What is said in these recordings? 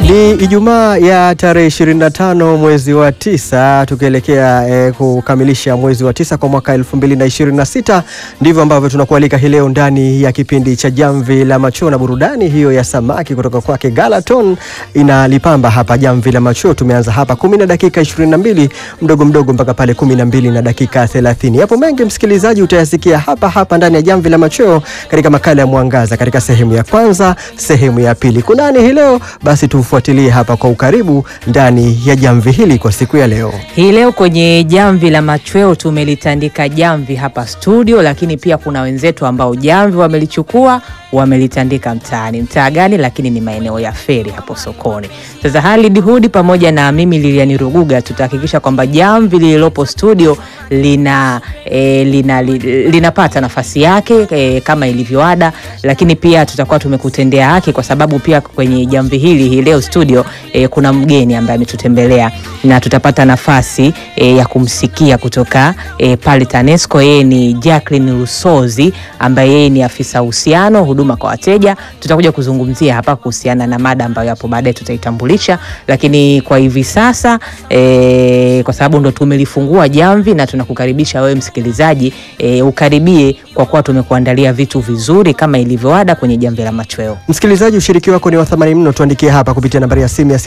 Ni Ijumaa ya tarehe 25 mwezi wa tisa tukielekea eh, kukamilisha mwezi wa tisa kwa mwaka 2026. Ndivyo ambavyo tunakualika hii leo ndani ya kipindi cha Jamvi la Machweo na burudani hiyo ya samaki kutoka kwake Galaton inalipamba hapa Jamvi la Machweo. Tumeanza hapa 10 na dakika 22 mdogo mdogo mpaka pale 12 na dakika 30. Yapo mengi msikilizaji, utayasikia hapa hapa ndani ya Jamvi la Machweo katika makala ya Mwangaza katika sehemu ya kwanza, sehemu ya pili. Kunani hii leo? Basi tufuatilie hapa kwa ukaribu ndani ya jamvi hili kwa siku ya leo. Hii leo kwenye jamvi la machweo tumelitandika jamvi hapa studio, lakini pia kuna wenzetu ambao jamvi wamelichukua wamelitandika mtaani. Mtaa gani? Lakini ni maeneo ya feri hapo sokoni. Sasa Halid Hudi pamoja na mimi Lilian Ruguga tutahakikisha kwamba jamvi lililopo studio lina, e, lina li, linapata nafasi yake e, kama ilivyoada, lakini pia tutakuwa tumekutendea haki kwa sababu pia kwenye jamvi hili hii leo studio e, kuna mgeni ambaye ametutembelea na tutapata nafasi e, ya kumsikia kutoka e, pale TANESCO. Yeye ni Jacqueline Rusozi ambaye yeye ni afisa uhusiano huduma kwa wateja. Tutakuja kuzungumzia hapa kuhusiana na mada ambayo hapo baadaye tutaitambulisha, lakini kwa hivi sasa e, kwa sababu ndo tumelifungua jamvi na tunakukaribisha wewe msikilizaji e, ukaribie kwa kuwa tumekuandalia vitu vizuri kama ilivyoada kwenye jamvi la machweo. Msikilizaji, ushiriki wako ni wa thamani mno. Tuandikie hapa kupitia nambari ya simu ya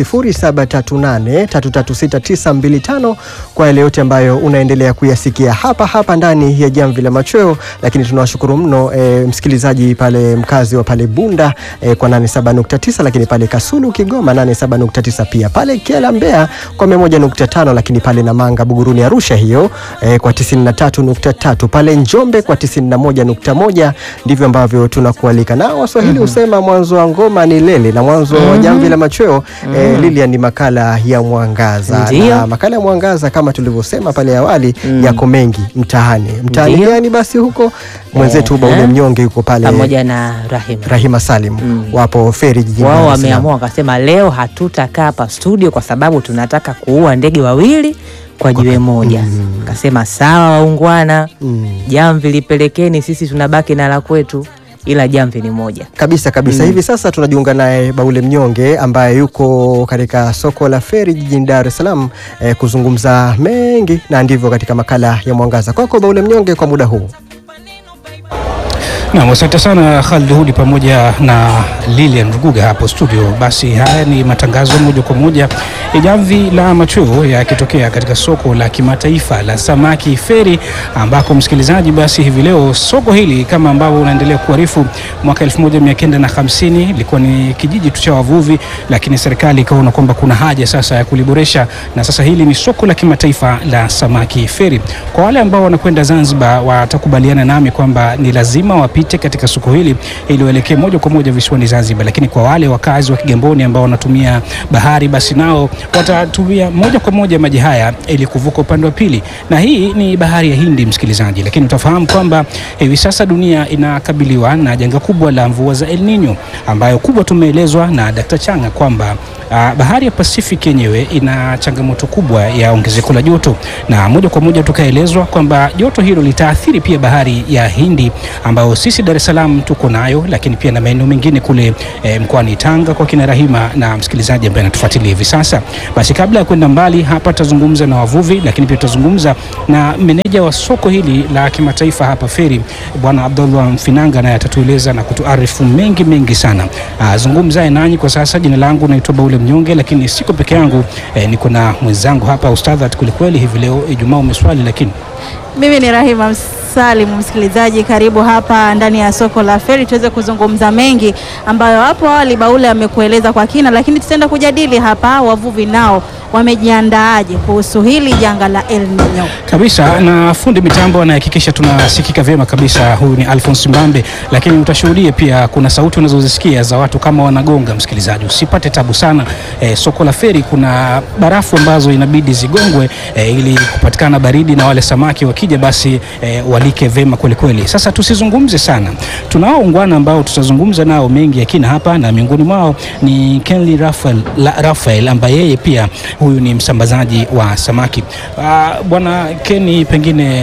0738336925 kwa yale yote ambayo unaendelea kuyasikia hapa hapa ndani ya jamvi la machweo. Lakini tunawashukuru mno e, msikilizaji pale mkazi wa pale Bunda e, kwa 87.9, lakini pale Kasulu Kigoma 87.9, pia pale Kiela Mbeya kwa 101.5, lakini pale Namanga Buguruni Arusha hiyo e, kwa 93.3, pale Njombe kwa 91.1. Ndivyo ambavyo tunakualika na Waswahili husema mwanzo wa ngoma ni lele na mwanzo wa jamvi la machweo eh, Lilian ni makala ya Mwangaza Ndiyo. na makala ya Mwangaza kama tulivyosema pale awali yako mengi mtaani mtaani Ndiyo. gani basi huko mwenzetu Eh, Baule eh. Mnyonge yuko pale pamoja na Rahima Rahima Salim wapo feri jijini wao Dar es Salaam. wameamua wakasema, leo hatutakaa hapa studio kwa sababu tunataka kuua ndege wawili kwa jiwe moja. Kasema sawa, waungwana, jamvi lipelekeni, sisi tunabaki na la kwetu, ila jamvi ni moja. kabisa kabisa. Hivi sasa tunajiunga naye Baule Mnyonge ambaye yuko katika soko la feri jijini Dar es Salaam eh, kuzungumza mengi na ndivyo katika makala ya Mwangaza. Kwako Baule Mnyonge kwa muda huu. Naam, asante sana Khalid Hudi pamoja na Lilian Ruguga hapo studio. Basi haya ni matangazo moja kwa moja ya jamvi la machweo yakitokea katika soko la kimataifa la samaki Feri, ambako msikilizaji, basi hivi leo soko hili kama ambavyo unaendelea kuarifu, mwaka 1950 ilikuwa ni kijiji tu cha wavuvi, lakini serikali ikaona kwamba kuna haja sasa ya kuliboresha, na sasa hili ni soko la kimataifa la samaki Feri. Kwa wale ambao wanakwenda Zanzibar watakubaliana nami kwamba ni lazima wapite katika soko hili ili waelekee moja kwa moja visiwani Zanzibar, lakini kwa wale wakazi wa Kigamboni ambao wanatumia bahari, basi nao watatumia moja kwa moja maji haya ili kuvuka upande wa pili, na hii ni bahari ya Hindi, msikilizaji. Lakini utafahamu kwamba hivi sasa dunia inakabiliwa na janga kubwa la mvua za El Nino, ambayo kubwa tumeelezwa na Dkt. Changa kwamba ah, bahari ya Pacific yenyewe ina changamoto kubwa ya ongezeko la joto, na moja kwa moja tukaelezwa kwamba joto hilo litaathiri pia bahari ya Hindi ambayo sisi Dar es Salaam tuko nayo, lakini pia na maeneo mengine kule eh, mkoani Tanga kwa kina Rahima na msikilizaji ambaye anatufuatilia hivi sasa. Basi kabla ya kwenda mbali hapa, tutazungumza na wavuvi, lakini pia tutazungumza na meneja wa soko hili la kimataifa hapa Feri, Bwana Abdullah Mfinanga, naye atatueleza na kutuarifu mengi mengi sana. Ah, zungumzaye nanyi kwa sasa, jina langu naitwa Baule Mnyonge, lakini siko peke yangu eh, niko na mwenzangu hapa Ustadhat kwelikweli. Hivi leo Ijumaa umeswali, lakini Mimi ni Rahima Salim, msikilizaji, karibu hapa ndani ya soko la Feri tuweze kuzungumza mengi ambayo hapo awali Baule amekueleza kwa kina, lakini tutaenda kujadili hapa wavuvi nao wamejiandaaje kuhusu hili janga la El Nino. kabisa na fundi mitambo anahakikisha tunasikika vyema kabisa. Huyu ni Alphonse Mbambe, lakini utashuhudia pia kuna sauti unazozisikia za watu kama wanagonga. Msikilizaji, usipate tabu sana. E, soko la Feri kuna barafu ambazo inabidi zigongwe e, ili kupatikana baridi na wale samaki wakija basi e, walike vyema kweli kweli. Sasa tusizungumze sana, tunao ungwana ambao tutazungumza nao mengi ya kina hapa, na miongoni mwao ni Kenly Rafael, la, Rafael ambaye yeye pia huyu ni msambazaji wa samaki. Ah, Bwana Keni, pengine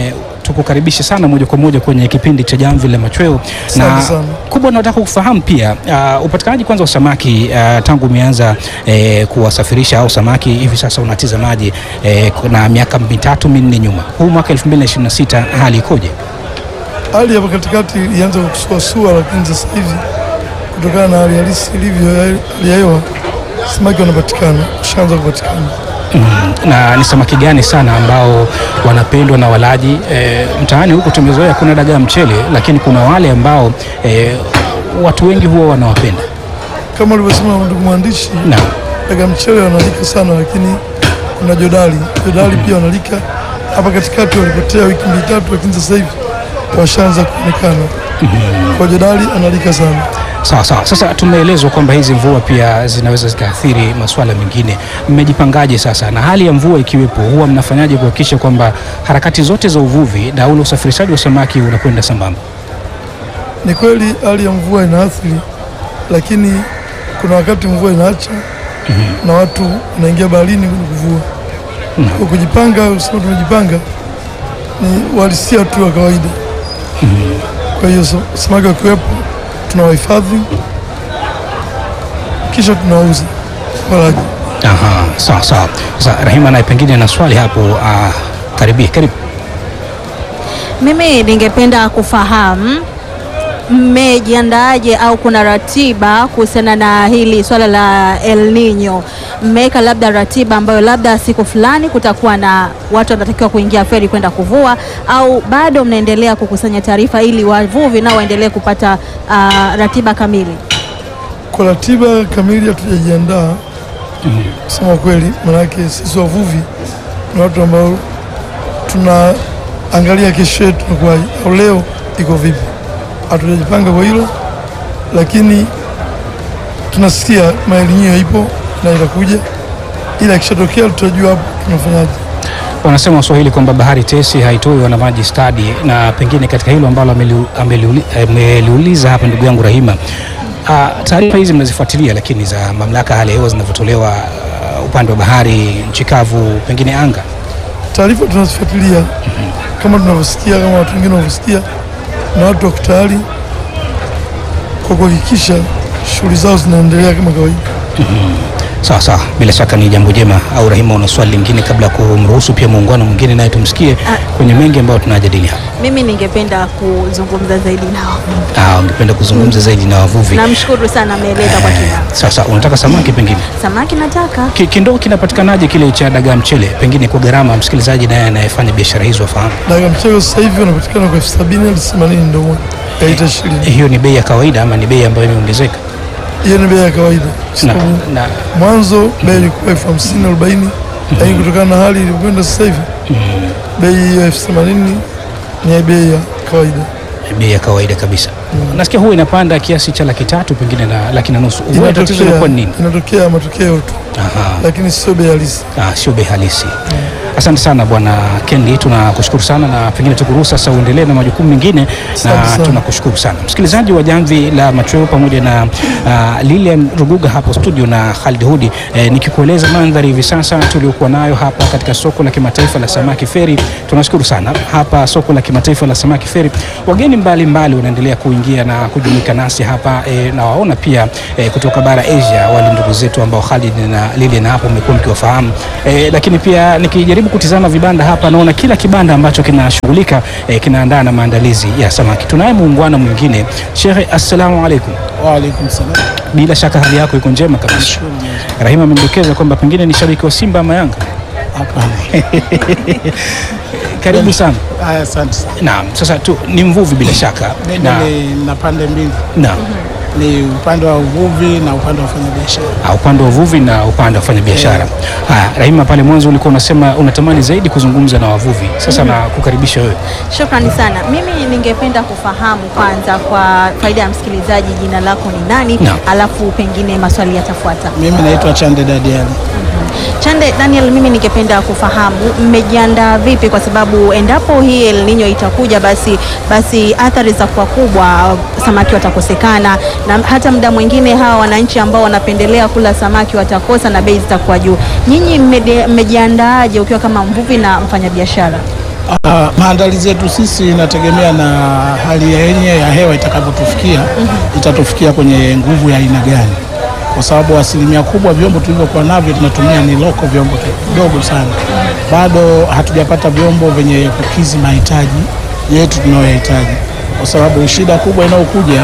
tukukaribishe sana moja kwa moja kwenye kipindi cha Jamvi la Machweo, na Asante sana. kubwa nataka kufahamu pia uh, upatikanaji kwanza wa samaki uh, tangu umeanza eh, kuwasafirisha au samaki hivi sasa unatizamaje eh, na miaka mitatu minne nyuma, huu mwaka 2026 hali ikoje? Hali hapa katikati ilianza kusuasua, lakini sasa hivi kutokana na hali halisi ilivyo ya hali ya hewa, samaki wanapatikana, ushaanza kupatikana. Mm, na ni samaki gani sana ambao wanapendwa na walaji e, mtaani huku tumezoea kuna dagaa mchele, lakini kuna wale ambao e, watu wengi huwa wanawapenda. Kama ulivyosema ndugu mwandishi, Naam. daga mchele wanalika sana, lakini kuna jodali, jodali pia wanalika. Hapa katikati walipotea wiki mbili tatu, lakini sasa hivi washaanza kuonekana. Kwa jodali analika sana. Sawa sawa. Sasa tumeelezwa kwamba hizi mvua pia zinaweza zikaathiri masuala mengine. Mmejipangaje sasa, na hali ya mvua ikiwepo, huwa mnafanyaje kuhakikisha kwamba harakati zote za uvuvi na ule usafirishaji wa samaki unakwenda sambamba? Ni kweli hali ya mvua inaathiri, lakini kuna wakati mvua inaacha na watu wanaingia baharini kwenda kuvua. Kwa kujipanga, usema tumejipanga, ni uhalisia tu wa kawaida. Kwa hiyo sa- samaki wakiwepo, tunawahifadhi kisha tunawauza walaji. Aha, sawa sawa. Sasa Rahima naye pengine na swali hapo, ah, karibia karibu. Mimi ningependa kufahamu mmejiandaaje au kuna ratiba kuhusiana na hili swala la El Nino? Mmeweka labda ratiba ambayo labda siku fulani kutakuwa na watu wanatakiwa kuingia feri kwenda kuvua, au bado mnaendelea kukusanya taarifa ili wavuvi nao waendelee kupata ah, ratiba kamili? Kwa ratiba kamili hatujajiandaa kusema kweli, maanake sisi wavuvi ni watu ambao tunaangalia kesho yetu inakuwaje au leo iko vipi. Hatujajipanga kwa hilo, lakini tunasikia maelimio ipo na itakuja, ila ikishatokea tutajua hapo tunafanyaje. Wanasema Waswahili kwamba bahari tesi haitoi wana maji stadi, na pengine katika hilo ambalo ameliu- ameliuli- ameliuliza hapa ndugu yangu Rahima, ah, taarifa hizi mnazifuatilia, lakini za mamlaka ya hali ya hewa zinavyotolewa ah, upande wa bahari, nchi kavu, pengine anga Taarifa tunazifuatilia kama tunavyosikia, kama watu wengine wanavyosikia, na watu wako tayari kwa kuhakikisha shughuli zao zinaendelea kama kawaida. Sawa sawa, bila shaka ni jambo jema. Au Rahima, una swali lingine kabla ya kumruhusu pia muungano mwingine naye tumsikie kwenye mengi ambayo tunajadili hapa? Mimi ningependa kuzungumza zaidi nao. Ah, ungependa kuzungumza zaidi na wavuvi? Namshukuru sana, ameeleza kwa kina. Sasa unataka samaki pengine Samaki nataka Ki- kindoo kinapatikanaje kile cha dagaa mchele, pengine kwa gharama, msikilizaji naye anayefanya biashara hizo afahamu. Daga mchele sasa hivi wanapatikana kwa elfu sabini hadi themanini ndo moja kaita ishirini. Hiyo ni bei ya kawaida ama ni bei ambayo imeongezeka? Hiyo ni bei ya kawaida, kwa Na, sababu na, mwanzo bei ilikuwa elfu hamsini arobaini lakini kutokana na hali ilivyokwenda sasa hivi bei hiyo elfu themanini ni bei ya kawaida. bei ya kawaida kabisa. Nasikia huwa inapanda kiasi cha laki tatu pengine na laki na nusu. Huwa tatizo Inatokea, inakuwa ni nini? inatokea matokeo tu, Aha. lakini sio bei halisi. Ah, sio bei halisi. Asante sana bwana Kendi, tunakushukuru sana na pengine tukuruhusu sasa uendelee na majukumu mengine, Asante na sana. tunakushukuru sana msikilizaji wa Jamvi la Machweo pamoja na uh, Lilian Ruguga hapo studio na Khalid Hudi eh, nikikueleza mandhari hivi sasa tuliokuwa nayo hapa katika soko la kimataifa la samaki Feri. Tunashukuru sana hapa soko la kimataifa la samaki Feri, wageni mbalimbali wanaendelea kuingia na kujumuika nasi hapa eh, na waona pia eh, kutoka bara Asia, wale ndugu zetu ambao Khalid na Lilian hapo mmekuwa mkiwafahamu eh, lakini pia nikijaribu kutizama vibanda hapa naona kila kibanda ambacho kinashughulika eh, kinaandaa na maandalizi ya samaki. Tunaye muungwana mwingine Shekhe, assalamu alaikum. Waalaikum salam. Bila shaka hali yako iko njema kabisa. Rahima amedokeza kwamba pengine ni shabiki wa Simba ama Yanga. Hapana. Karibu sana. Haya, asante sana. Naam, sasa tu ni mvuvi bila shaka Mimi na, ni na pande mbili, naam. ni upande wa uvuvi na upande wa wafanyabiashara. Ah, upande wa uvuvi na upande wa kufanya biashara. Haya, Rahima, pale mwanzo ulikuwa unasema unatamani zaidi kuzungumza na wavuvi. Sasa na kukaribisha wewe. Shukrani sana. Mimi ningependa kufahamu kwanza, kwa faida ya msikilizaji, jina lako ni nani? Naam. Alafu pengine maswali yatafuata. Mimi naitwa Chande Dadiani. Chande Daniel, mimi ningependa kufahamu mmejiandaa vipi, kwa sababu endapo hii El Nino itakuja, basi basi athari za kuwa kubwa, samaki watakosekana, na hata muda mwingine hawa wananchi ambao wanapendelea kula samaki watakosa na bei zitakuwa juu. Nyinyi mmede- mmejiandaaje ukiwa kama mvuvi na mfanyabiashara? Ah, maandalizi yetu sisi inategemea na hali ya yenye ya hewa itakavyotufikia, itatufikia kwenye nguvu ya aina gani, kwa sababu asilimia kubwa vyombo tulivyokuwa navyo tunatumia ni loko, vyombo kidogo sana, bado hatujapata vyombo vyenye kukizi mahitaji yetu tunayoyahitaji, kwa sababu shida kubwa inayokuja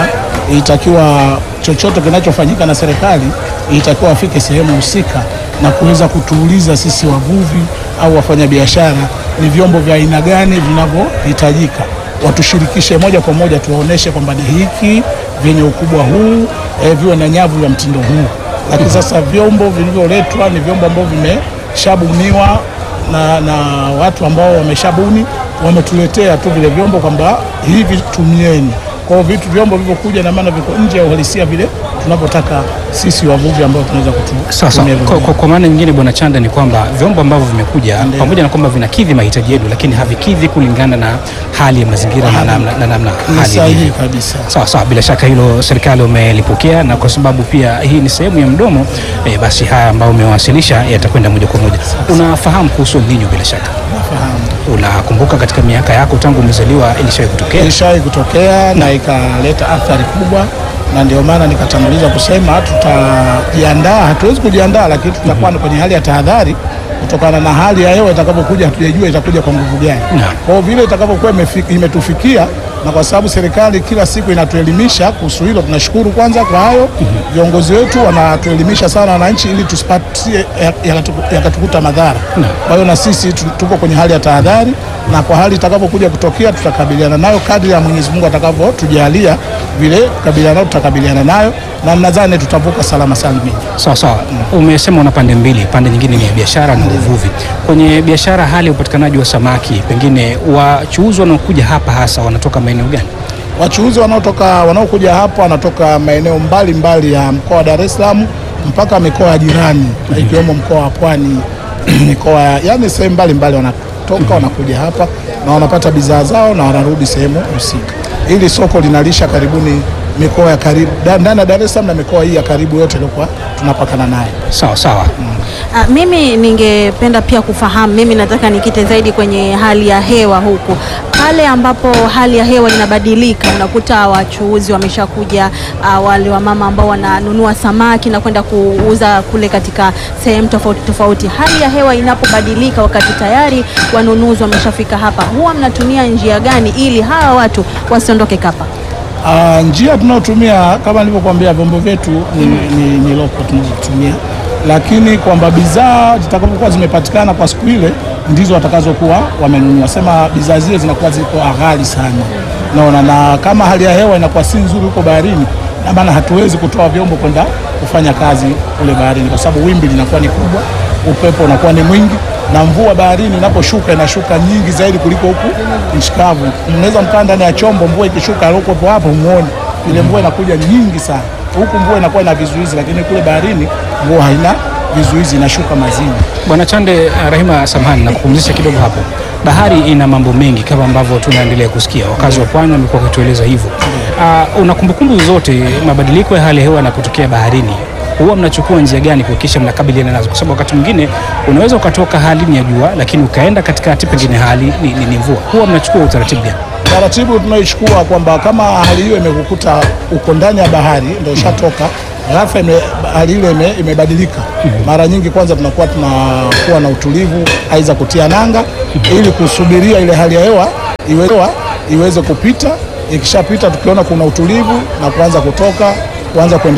itakiwa chochote kinachofanyika na serikali itakiwa afike sehemu husika na kuweza kutuuliza sisi wavuvi au wafanyabiashara ni vyombo vya aina gani vinavyohitajika, watushirikishe moja kwa moja, tuwaoneshe kwamba ni hiki vyenye ukubwa huu eh, viwe na nyavu ya mtindo huu. Lakini sasa vyombo vilivyoletwa ni vyombo ambavyo vimeshabuniwa na, na watu ambao wameshabuni, wametuletea tu vile vyombo kwamba hivi tumieni. Kwa hiyo vitu vyombo vilivyokuja na maana viko nje ya uhalisia vile tunavyotaka sisi wavuvi ambao tunaweza Sawa sawa. kutumia Kwa, kwa, kwa maana nyingine Bwana Chanda ni kwamba vyombo ambavyo vimekuja Ndiyo. pamoja na kwamba vinakidhi mahitaji yetu, lakini havikidhi kulingana na hali ya mazingira na namna na namna ni hali sahihi ilivyo. kabisa. Sawa sawa, bila shaka hilo serikali umelipokea, na kwa sababu pia hii ni sehemu ya mdomo eh, basi haya ambayo umewasilisha yatakwenda moja kwa moja. Unafahamu kuhusu El Nino bila shaka, Nafahamu. unakumbuka katika miaka yako tangu umezaliwa ilishawahi kutokea? ilishawahi kutokea na ikaleta athari kubwa, na ndio maana nikatanguliza kusema tutajiandaa. Hatuwezi kujiandaa, lakini tutakuwa kwenye hali ya tahadhari kutokana na hali ya hewa itakapokuja. Hatujajua itakuja kwa nguvu gani. Naam. Kwa hiyo vile itakavyokuwa imefiki- imetufikia, na kwa sababu serikali kila siku inatuelimisha kuhusu hilo, tunashukuru kwanza kwa hayo. Viongozi wetu wanatuelimisha sana wananchi, ili tusipatie yakatukuta yakatukuta madhara. Kwa hiyo na sisi tu- tuko kwenye hali ya tahadhari, na kwa hali itakavyokuja kutokea tutakabiliana nayo kadri ya Mwenyezi Mungu atakavyotujalia vile kukabiliana nayo, tutakabiliana nayo na nadhani tutavuka salama salimini. Sawa sawa, umesema una pande mbili, pande nyingine ni ya biashara na uvuvi. Kwenye biashara, hali ya upatikanaji wa samaki, pengine wachuuzi wanaokuja hapa hasa wanatoka maeneo gani? Wachuuzi wanaotoka wanaokuja hapa wanatoka maeneo mbalimbali ya mkoa wa Dar es Salaam mpaka mikoa ya jirani ikiwemo mkoa wa Pwani, mikoa yani sehemu mbalimbali wanatoka wanakuja hapa na wanapata bidhaa zao na wanarudi sehemu husika. Hili soko linalisha karibuni mikoa ya karibu da- ndani ya Dar es Salaam na mikoa hii ya karibu yote iliyokuwa tunapakana nayo. Sawa sawa. Ah, mimi ningependa pia kufahamu, mimi nataka nikite zaidi kwenye hali ya hewa huku, pale ambapo hali ya hewa inabadilika, unakuta wachuuzi wameshakuja, ah, wale wamama ambao wananunua samaki na kwenda kuuza kule katika sehemu tofauti tofauti. Hali ya hewa inapobadilika, wakati tayari wanunuzi wameshafika hapa, huwa mnatumia njia gani ili hawa watu wasiondoke kapa? Ah, njia tunayotumia kama nilivyokuambia, vyombo vyetu ni, ni, ni loko tunazotumia, lakini kwamba bidhaa zitakapokuwa zimepatikana kwa siku ile ndizo watakazokuwa wamenunua. Sema bidhaa zile zinakuwa ziko ghali sana, naona na kama hali ya hewa inakuwa si nzuri huko baharini, na maana hatuwezi kutoa vyombo kwenda kufanya kazi kule baharini, kwa sababu wimbi linakuwa ni kubwa, upepo unakuwa ni mwingi na mvua baharini inaposhuka inashuka nyingi zaidi kuliko huku nchi kavu. Mnaweza mkaa ndani ya chombo, mvua ikishuka aliokuwepo hapo muone ile mvua inakuja nyingi sana. Huku mvua inakuwa ina vizuizi, lakini kule baharini mvua haina vizuizi, inashuka mazini. Bwana Chande, uh, Rahima, samahani na kupumzisha kidogo hapo. Bahari ina mambo mengi kama ambavyo tunaendelea kusikia, wakazi wa pwani wamekuwa wakitueleza hivyo. Uh, una kumbukumbu zote mabadiliko ya hali ya hewa yanapotokea baharini, huwa mnachukua njia gani kuhakikisha mnakabiliana nazo? Kwa sababu wakati mwingine unaweza ukatoka hali ni ya jua, lakini ukaenda katikati, pengine hali ni, ni, ni mvua. Huwa mnachukua utaratibu gani? Taratibu tunaoichukua kwamba kama hali hiyo imekukuta uko ndani ya bahari ndio ushatoka ghafla ime, hali ile ime, imebadilika. Mara nyingi kwanza tunakuwa tunakuwa na utulivu, aidha kutia nanga ili kusubiria ile hali ya hewa iwe, iweze kupita. Ikishapita tukiona kuna utulivu na kuanza kutoka kuanza kuendelea